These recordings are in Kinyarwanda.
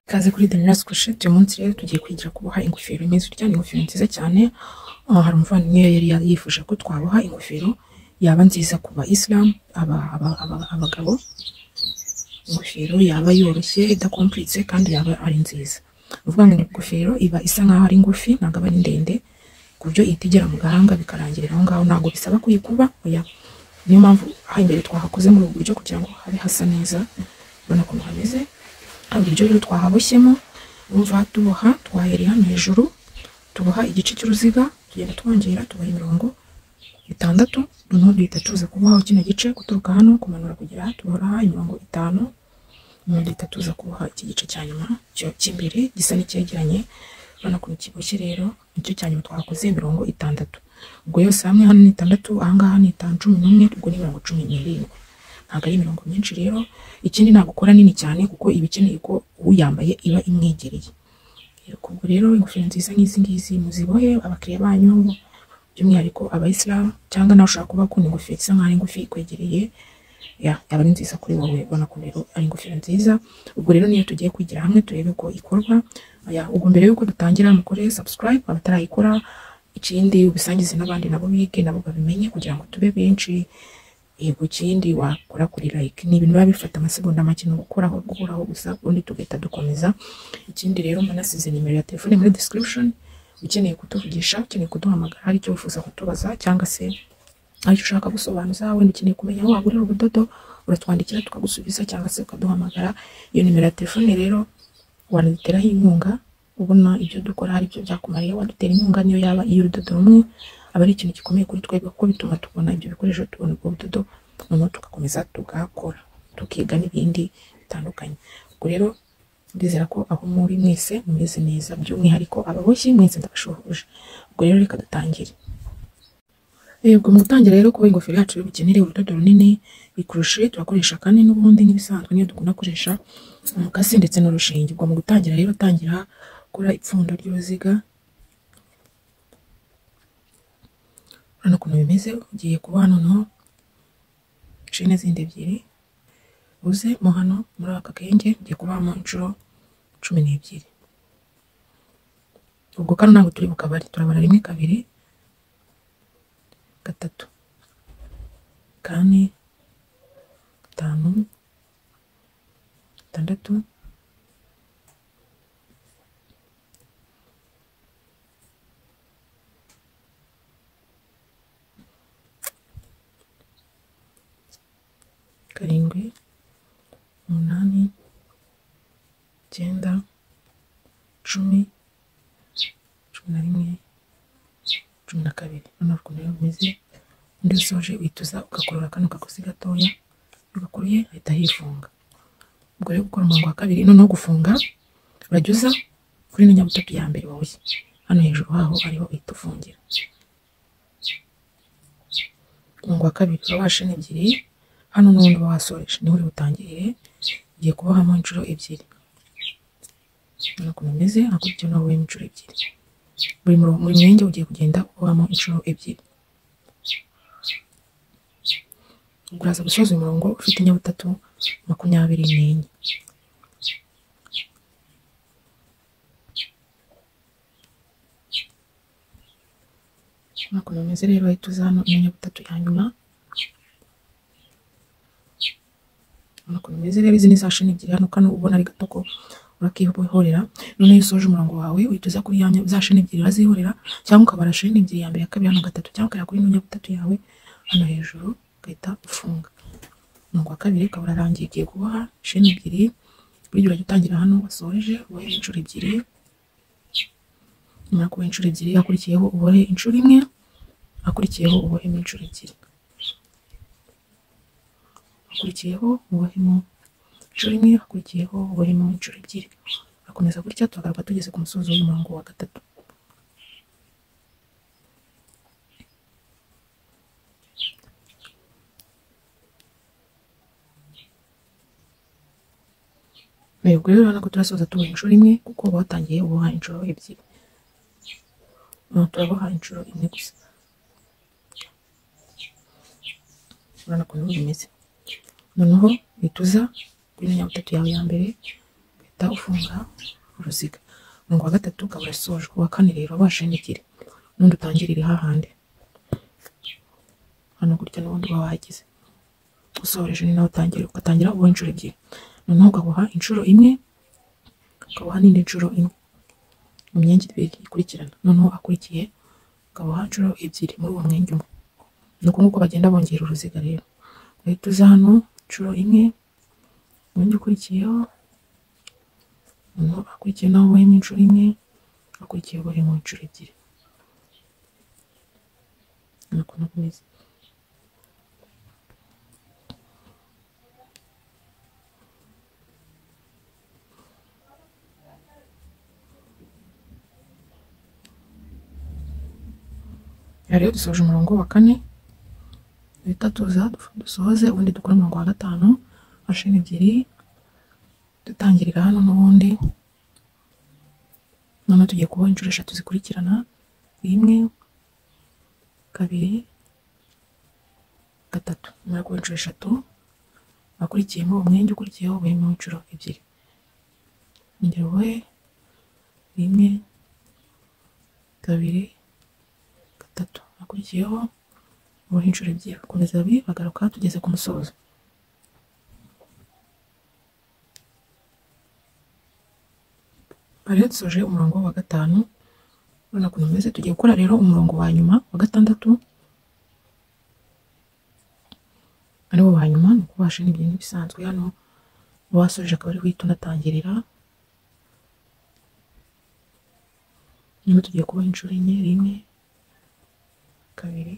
Ikaze kuri The Nurse Crochet, uyu munsi rero tugiye kwigira kuboha ingofero imeze utya, ni ingofero nziza cyane, aha hari umuvandimwe yari yifuje ko twaboha ingofero yaba nziza ku bayisilamu, aba- aba- aba- abagabo, ingofero yaba yoroshye idakomplicitse kandi yaba ari nziza. Ni ukuvuga ngo ingofero iba isa nkaho ari ngufi, ntabwo aba ari ndende, ku buryo itigera mu gahanga bikarangirira aho ngaho, ntabwo bisaba kuyikuba, oya. niyo mpamvu aha imbere twahakoze muri ubu buryo kugira ngo habe hasa neza, urabona ukuntu hameze, hari uburyo rero twahaboshyemo, urumva tuboha twahereye hano hejuru, tuboha igice cy'uruziga, tugenda twongera tuboha imirongo itandatu, noneho duhita tuza kuboha kino gice, guturuka hano kumanura kugera aha, tubohora aha imirongo itanu, noneho duhita tuza kuboha iki gice cya nyuma cyo- cy'imbere gisa n'icyegeranye, urabona ukuntu kiboshye rero, nicyo cya nyuma twahakoze imirongo itandatu, ubwo yose hamwe hano ni itandatu, aha ngaha ni itanu cumi n'umwe, ubwo ni mirongo cumi n'irindwi ntabwo ari imirongo myinshi rero ikindi ntabwo ukora nini cyane kuko iba ikeneye ko uyambaye iba imwegereye ubwo rero ingofero nziza nk'izi ngizi muzibohe abakiriya banyu by'umwihariko abayisilamu cyangwa nawe ushobora kuba wakunda ingofero isa nkaho ari ngufi ikwegereye ya- yaba ari nziza kuri wowe ubona ko rero ari ingofero nziza ubwo rero niyo tugiye kwigira hamwe turebe ko ikorwa Aya, ubwo mbere y'uko dutangira mukore subscribe abatarayikora ikindi ubisangize n'abandi nabo bige nabo babimenye kugira ngo tube benshi yego ikindi wakora kuri like ni ibintu biba bifata amasegonda make ni ugukoraho gukoraho gusa ubundi tugahita dukomeza ikindi rero mbanasize nimero ya telefone muri description ukeneye kutuvugisha ukeneye kuduhamagara hari icyo wifuza kutubaza cyangwa se hari icyo ushaka gusobanuza wenda ukeneye kumenya aho wagurira ubudodo uratwandikira tukagusubiza cyangwa se ukaduhamagara iyo nimero ya telefone rero wanaduteraho inkunga ubona ibyo dukora hari ibyo byakumariye wadutera inkunga niyo yaba iy'urudodo rumwe aba ari ikintu gikomeye kuri twebwe kuko bituma tubona ibyo bikoresho tubona ubwo budodo noneho tugakomeza tugakora tukiga n'ibindi bitandukanye ubwo rero ndizera ko aho muri mwese mumeze neza by'umwihariko ababoshyi mwese ndabashohoje ubwo rero reka dutangire Yego mu gutangira rero kuba ingofero yacu rero bukenere urudodo runini ikurushe turakoresha kandi n'ubundi nk'ibisanzwe niyo dukunda gukoresha umukasi ndetse n'urushinge ubwo mu gutangira rero tangira gukora ipfundo ry'uruziga urabona ukuntu bimeze ugiye kuboha noneho shene zindi ebyiri uze mo hano muri aka gahenge ugiye kubohamo inshuro cumi n'ebyiri ubwo kano ntabwo turi bukabare turabara rimwe kabiri gatatu kane gatanu gatandatu karindwi umunani icyenda cumi cumi na rimwe cumi na kabiri urabona ukuntu rero bimeze undi usoje wituza ugakurura kano kagozi gatoya iyo ugakuruye ahita yifunga ubwo rero gukora umurongo wa kabiri noneho gufunga urajya kuri ino nyabutatu ya mbere waboshye hano hejuru haho ariho uhita ufungira umurongo wa kabiri uba washene ebyiri hano n'ubundi uba wasoreje niho uri butangirire ugiye kubohamo inshuro ebyiri urabona ukuntu bimeze hakurya naho wowe inshuro ebyiri buri murongo buri mwenge ugiye kugenda ubohamo inshuro ebyiri uraza gusoza umurongo ufite inyabutatu makumyabiri n'enye ukuntu bimeze rero ahita uza hano iyo nyabutatu ya nyuma urabona ukuntu bimeze rero izi ni za sheni ebyiri hano kano ubona ari gato ko urakihorera noneho iyo usoje umurongo wawe uhita uza kuri ya nya- za sheni ebyiri urazihorera cyangwa ukabara sheni ebyiri ya mbere ya kabiri hano gatatu cyangwa ukajya kuri ino nyabutatu yawe hano hejuru ugahita ufunga umurongo wa kabiri ukaba urarangiye ugiye kuboha sheni ebyiri burya urajya utangira hano wasoreje ubohe inshuro ebyiri nyuma yo kuboha inshuro ebyiri hakurikiyeho ubohe inshuro imwe hakurikiyeho ubohemo inshuro ebyiri hakurikiyeho ubohemo inshuro imwe hakurikiyeho ubohemo inshuro ebyiri akomeza gutya tuhagaruka tugeze ku musozi w'umurongo wa gatatu yego rero urabona ko turasoza tuboha inshuro imwe kuko uba watangiye uboha inshuro ebyiri Hano turaboha inshuro imwe gusa urabona ukuntu bimeze noneho uhita uza kuri mirongo itatu yawe ya mbere ugahita uhita ufunga uruziga umurongo wa gatatu ukaba urasojwe uwa kane rero washeni ebyiri n'undi utangirire hahandi hano gutya n'ubundi uba wagize usoreje ni nawe utangira ugatangira ubuha inshuro ebyiri noneho ukaboha inshuro imwe ukaboha n'indi nshuro imwe mu myenge ibiri ikurikirana noneho akurikiye ukaboha inshuro ebyiri muri uwo mwenge umwe ni uko nguko bagenda bongera uruziga rero uhita uza hano inshuro imwe umwenge ukurikiyeho noneho akurikiye nawe ubohemo inshuro imwe akurikiye ubohemo inshuro ebyiri ni uko nako bimeze Aha rero dusoje umurongo wa kane duhita tuza dufu- dusohoze ubundi dukora umurongo wa gatanu mashini ebyiri dutangirira hano n'ubundi noneho tugiye kuboha inshuro eshatu zikurikirana imwe kabiri gatatu nyuma yo kuboha inshuro eshatu akurikiyemo umwenge ukurikiyeho ubuyemo inshuro ebyiri ongera ubohe rimwe kabiri gatatu akurikiyeho ubuhe inshuro ebyiri komeza bi bagaruka tugeze ku musozo bari dusoje umurongo wa gatanu urabona ukuntu umeze tugiye gukora rero umurongo wa nyuma wa gatandatu ariwo wa nyuma ni ukubasha n'ibintu nk'ibisanzwe hano wasoje akaba ari guhita unatangirira nyuma tugiye kubaha inshuro enye rimwe kabiri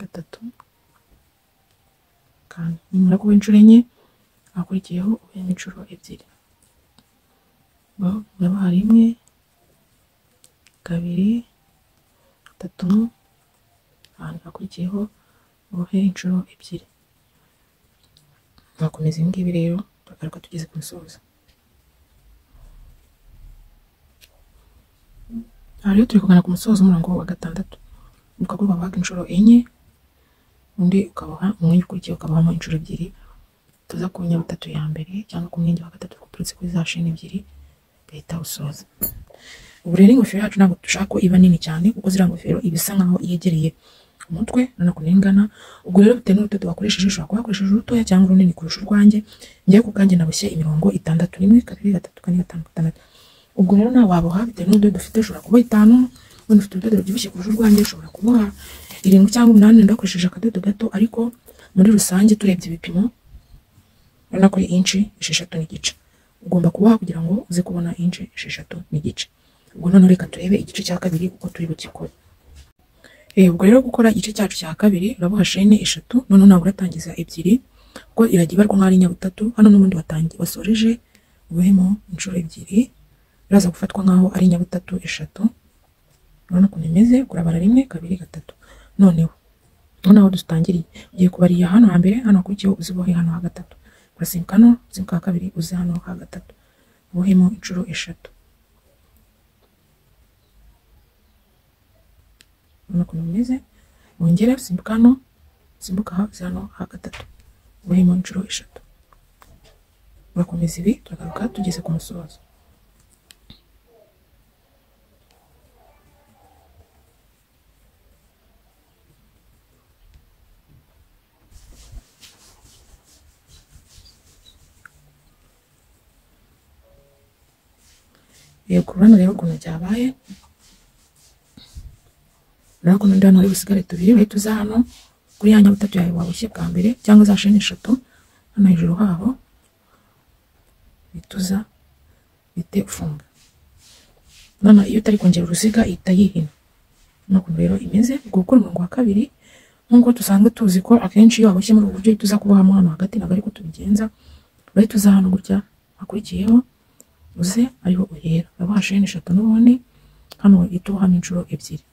gatatu kane nimara kuba inshuro enye hakurikiyeho ubuyemo inshuro ebyiri uraba hari imwe kabiri gatatu kane hakurikiyeho ubuhe inshuro ebyiri turakomeza ibi ngibi rero turagaruka tugeze ku musozo aha rero turi kugana ku musozo w'umurongo wa gatandatu ukaba babaga inshuro enye undi ukabaha umwenge ukurikiye ukabahamo inshuro ebyiri tuza ku nyabutatu ya mbere cyangwa ku mwenge wa gatatu uturutse kuri za sheni ebyiri ugahita usoza ubu rero ingofero yacu ntabwo dushaka ko iba nini cyane kuko ziriya ngofero iba isa nkaho yegereye umutwe urabona ukuntu ingana ubwo rero bitewe n'urudodo wakoresheje ushobora kuba wakoresheje urutoya cyangwa urunini kurusha urwanjye njyewe ku bwanjye naboshye imirongo itandatu rimwe kabiri gatatu kane gatanu gatandatu ubwo rero nawe waboha bitewe n'urudodo ufite ushobora kuboha itanu wenda ufite urudodo rubyibushye kurusha urwanjye ushobora kuboha irindwi cyangwa umunani wenda wakoresheje akadodo gato ariko muri rusange turebye ibipimo urabona ko ari inci esheshatu n'igice ugomba kuboha kugira ngo uze kubona inci esheshatu n'igice ubwo noneho reka turebe igice cya kabiri uko turi bugikore Eh, ubwo rero gukora igice cyacu cya kabiri uraboha shene eshatu noneho ntabwo uratangiza ebyiri kuko irajya ibarwa nk'aho ari nyabutatu hano n'ubundi watangiye wasoreje ubuhemo inshuro ebyiri biraza gufatwa nk'aho ari nyabutatu eshatu urabona ukuntu imeze urabara rimwe kabiri gatatu noneho noneho aho dutangiriye ugiye kubarira hano hambere hano hakurikiyeho uzibohe hano ha gatatu urasimbuka hano usimbuka ha kabiri uze hano ha gatatu ubohemo inshuro eshatu urabona ukuntu bimeze wongere usimbuka hano usimbuka ha uze hano ha gatatu ubohemo inshuro eshatu urakomeza ibi turagaruka tugeze ku musozo yego urabona rero ukuntu byabaye urabona ukuntu ndi hano hari udusigare tubiri bahita uza hano kuri ya nyabutatu yawe waboshye bwa mbere cyangwa za sheni eshatu hano hejuru haho bahita uza bite ufunga none iyo utari kongera uruziga ihita yihina ni ukuntu rero imeze ubwo gukora umurongo wa kabiri nk'uko dusanzwe tuzi ko akenshi iyo waboshye muri ubu buryo uhita uza kubohamo hano hagati ntabwo ariko tubigenza bahita uza hano gutya hakurikiyeho uze ariho uhera uraba sheni eshatu n'ubundi hano uhita ubohamo inshuro ebyiri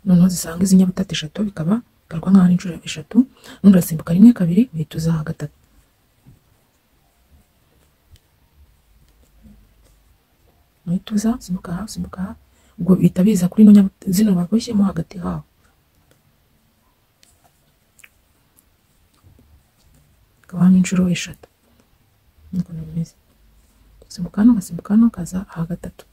noneho zisanga izi nyabutatu eshatu bikaba bigaragara nk'aho ari inshuro eshatu n'undi urasimbuka rimwe kabiri uhita uza aha gatatu uhita uza usimbuka aha usimbuka aha ubwo bihita biza kuri ino nyabuta- zino baboshyemo hagati hawo hakabamo inshuro eshatu ukuntu bimeze simbuka hano ugasimbuka hano ukaza aha gatatu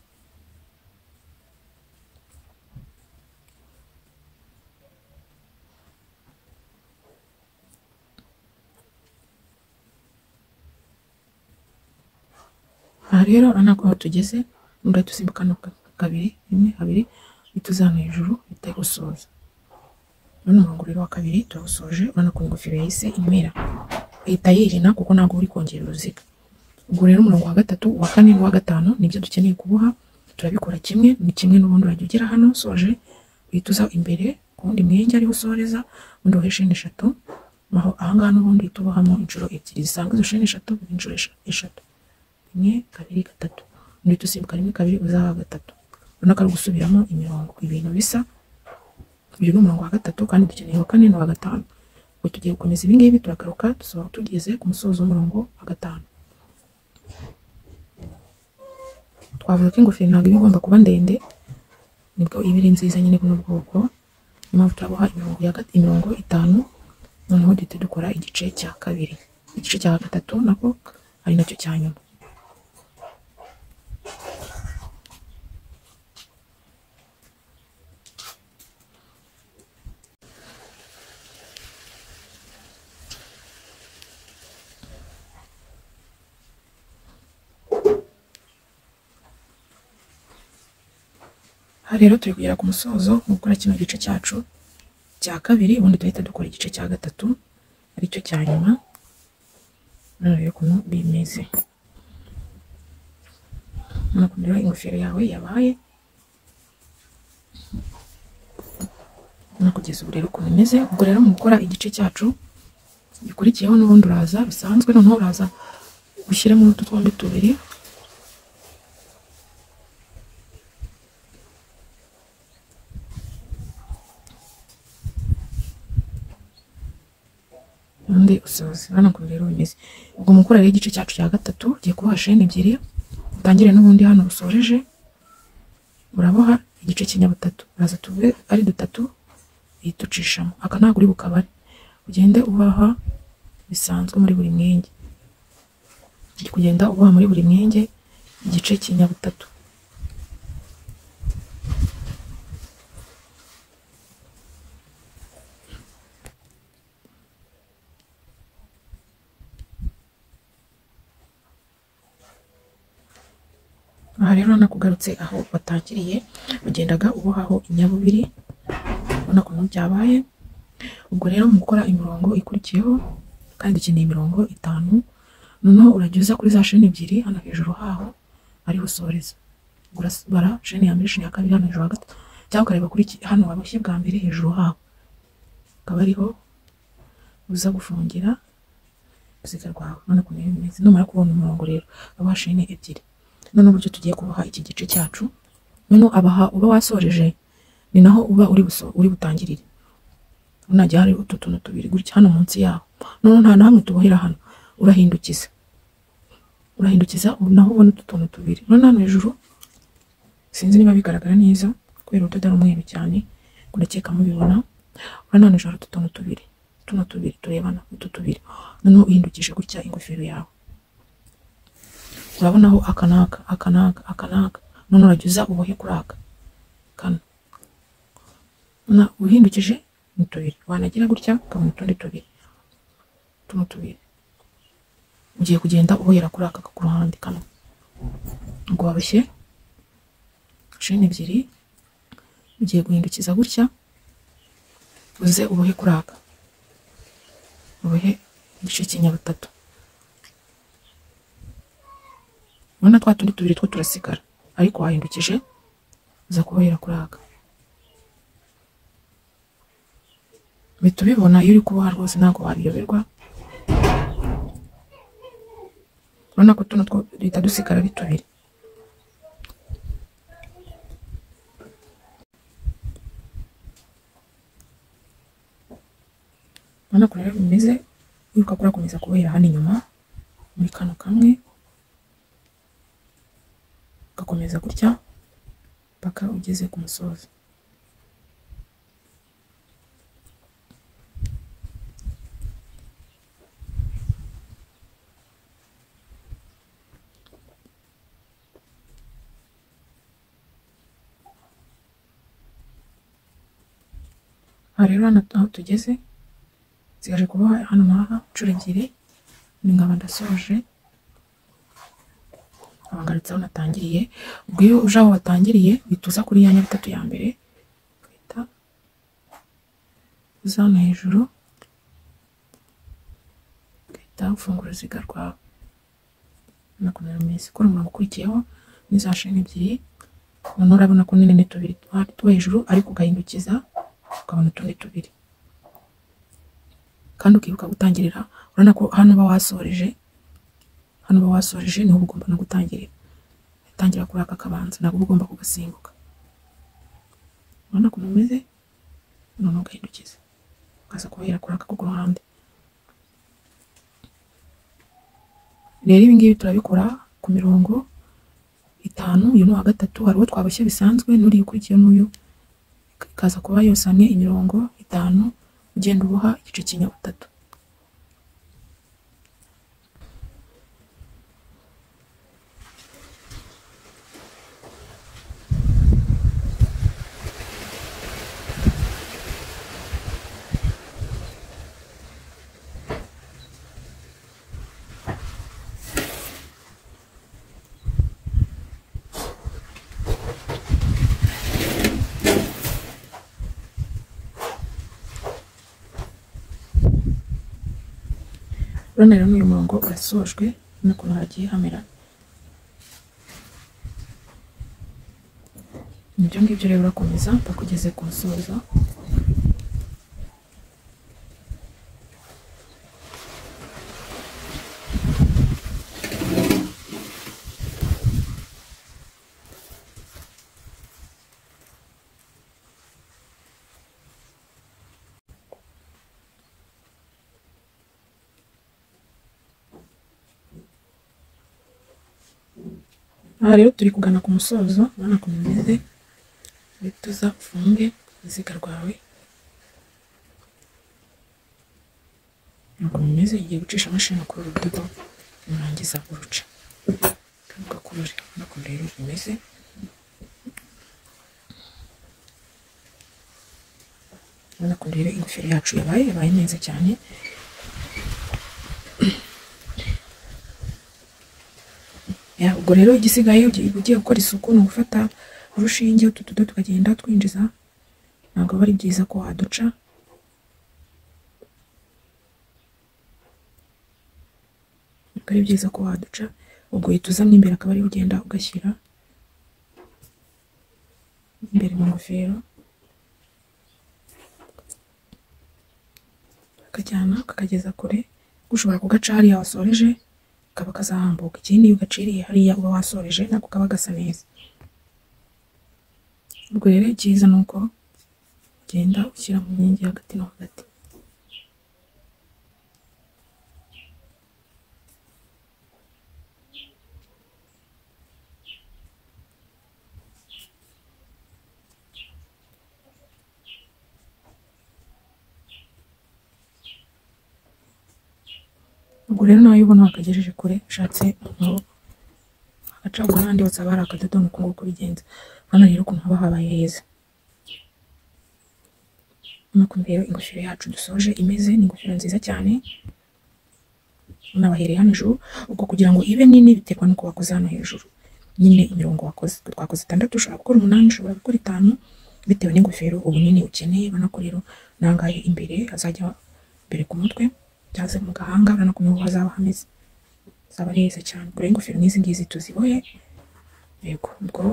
aha rero urabona ko aho tugeze nubwo dusimbuka hano ka- kabiri rimwe habiri uhita uza hano hejuru uhita usoza uno murongo rero wa kabiri turawusoje urabona ko ingofero yahise imera ihita yirina kuko ntabwo uri kongera uruziga ubwo rero umurongo wa gatatu uwa kane n'uwa gatanu nibyo dukeneye kuboha turabikora kimwe ni kimwe n'ubundi urajya ugera hano usoje uhita uza imbere ku wundi mwenge ariho usoreza ubundi wohe sheni eshatu aho ahangaha n'ubundi uhita ubohamo inshuro ebyiri zisanga izo sheni eshatu biba inshuro esha- eshatu rimwe kabiri gatatu undi usimbuka rimwe kabiri uzaba gatatu urabona ko ari gusubiramo imirongo ibintu bisa uyu ni umurongo wa gatatu kandi dukeneye uwa kane n'uwa gatanu ubwo tugiye gukomeza ibi ngibi turagaruka dusohoka tugeze ku musozo w'umurongo wa gatanu twavuga ko ingofero ntabwo iba igomba kuba ndende nibwo iba iri nziza nyine buno bwoko niyo mpamvu turaboha imirongo ya gat- imirongo itanu noneho duhita dukora igice cya kabiri igice cya gatatu nako ari nacyo cya nyuma aha rero turi kugera ku musozo wo gukora kino gice cyacu cya kabiri ubundi duhita dukora igice cya gatatu aricyo cya nyuma hano rero ukuntu bimeze urabona ukuntu rero ingofero yawe yabaye no kugeza ubu rero ukuntu imeze ubwo rero mu gukora igice cyacu gikurikiyeho n'ubundi uraza bisanzwe noneho uraza ushyiremo utu twombi tubiri undi usoza urabona ukuntu rero bimeze ubwo mu gukora rero igice cyacu cya gatatu ugiye kuboha sheni ebyiri utangire n'ubundi hano usoreje uraboha igice cy'inyabutatu uraza tuve ari dutatu uhita ucishamo aka ntabwo uri bukabare ugende ubaha bisanzwe muri buri mwenge ujye kugenda ubaha muri buri mwenge igice cy'inyabutatu aha rero nakugarutse aho watangiriye ugendaga ubohaho inyabubiri ubona ukuntu byabaye ubwo rero mu gukora imirongo ikurikiyeho kandi dukeneye imirongo itanu noneho urajya uza kuri za sheni ebyiri hano hejuru haho ariho usoreza Ubwo urasibara sheni ya mbere sheni ya kabiri hano hejuru hagati cyangwa ukareba kuri iki- hano waboshye bwa mbere hejuru haho akaba ariho uza gufungira uruziga rwawe none ukuntu biba bimeze numara kubona umurongo rero abaha sheni ebyiri noneho uburyo tugiye kuboha iki gice cyacu noneho abaha uba wasoreje ni naho uba uri buso uri butangirire unajya hari utu tuntu tubiri gutya hano munsi yaho noneho nta na hamwe tubohera hano urahindukiza urahindukiza ubu naho ubona utu tuntu tubiri noneho hano hejuru sinzi niba bigaragara neza kubera urudodo ari umweru cyane ubwo ndakeka mubibona urabona hano hejuru hari utu tuntu tubiri tuno tubiri turebana utu tubiri noneho uhindukije gutya ingofero yawe urabonaho aka n'aka aka n'aka aka n'aka none urajya uza ubohe kuri aka kano na uhindukije ni tubiri wanagira gutya ukabona utundi tubiri tuno tubiri ugiye kugenda ubohera kuri aka ku ruhande kamwe ubwo warushye sheni ebyiri ugiye guhindukiza gutya uze ubohe kuri aka ubohe igice cy'inyabutatu urabona twa tundi tubiri two turasigara ariko wahindukije uza kubohera kuri aka bihita ubibona iyo uri kuboha rwose ntabwo wabiyoberwa urabona ko tuno two duhita dusigara ari tubiri urabona ko rero bimeze wibuka kurakomeza kubohera hano inyuma muri kano kamwe ugakomeza gutya mpaka ugeze ku musozo aha rero hano aho tugeze nsigaje kuboha hano ngaha inshuro ebyiri ni nkaba ndasoje aba ngarutse aho natangiriye ubwo iyo uje aho watangiriye uhita uza kuri ya nyabitatu ya mbere uhita uza hano hejuru uhita ufungura uruziga rwawe makumyabiri mu minsi ukora umurongo ukurikiyeho n'iza sheni ebyiri noneho urabona ko nini ni tubiri twa- two hejuru ariko ugahindukiza ukabona utundi tubiri kandi ukibuka gutangirira urabona ko hano uba wasoreje hano uba wasoreje niho uba ugomba no gutangirira utangira kuri aka kabanza ntabwo uba ugomba kugasimbuka urabona ukuntu umeze noneho ugahindukiza ukaza kubahera kuri aka ko ku ruhande rero ibi ngibi turabikora ku mirongo itanu uyu ni uwa gatatu hari uwo twaboshye bisanzwe n'uriya ukurikiye n'uyu ikaza kuba yosanye imirongo itanu ugenda uboha igice cy'inyabutatu urabona rero n'uyu murongo urasojwe n'ukuntu hagiye hamera ibyo ngibyo rero urakomeza mpaka ugeze ku musozo aha rero turi kugana ku musozo urabona ukuntu umeze uhita uza ufunge uruziga rwawe ukuntu umeze igiye gucisha amashini kuri uru rudodo nurangiza uruca ugakurure urabona ukuntu rero umeze urabona ukuntu rero ingofero yacu yabaye yabaye neza cyane Ya, ubwo rero igisigaye ugiye ugiye gukora isuku ni ugufata urushinge utu tudo tukagenda twinjiza ntabwo aba ari byiza ko waduca ntabwo ari byiza ko waduca ubwo uhita uzamo imbere akaba ariho ugenda ugashyira imbere mu ngofero akajyana akakageza kure ushobora kugaca hariya wasoreje kaba kazahambuka ikindi iyo ugaciriye hariya uba wasoreje nako kaba gasa neza ubwo rero icyiza ni uko ugenda ushyira mu nkingi hagati no hagati ubwo rero nawe ubona wakagejeje kure ushatse umuntu agacagura n'ahandi hose haba hari akadodo ni uko nguko bigenza hano rero ukuntu haba habaye heza nuko rero ingofero yacu dusoje imeze ni ingofero nziza cyane unabahereye hano hejuru ubwo kugira ngo ibe nini biterwa n'uko wakoze hano hejuru nyine imirongo wakoze twakoze itandatu ushobora gukora umunani ushobora gukora itanu bitewe n'ingofero ubunini ukeneye ubona ko rero nangaye imbere hazajya imbere ku mutwe byaze mu gahanga urabona ko niho hazaba hameze hazaba ari heza cyane kure ingofero nk'izi ngizi tuzibohe yego ubwo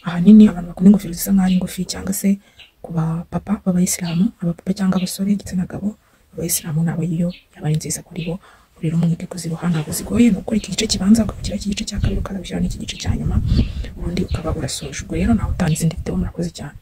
ahanini abantu bakunda ingofero zisa nk'aho ari ngufi cyangwa se ku bapapa b'abayisilamu abapapa cyangwa abasore igitsina gabo abayisilamu nabo iyo yaba ari nziza kuri bo rero mwige kuziboha ntabwo zigoye ni ukora iki gice kibanza ukabishyira iki gice cya kabiri ukazabishyira n'iki gice cya nyuma ubundi ukaba urasoje ubwo rero nawe utanze izindi video murakoze cyane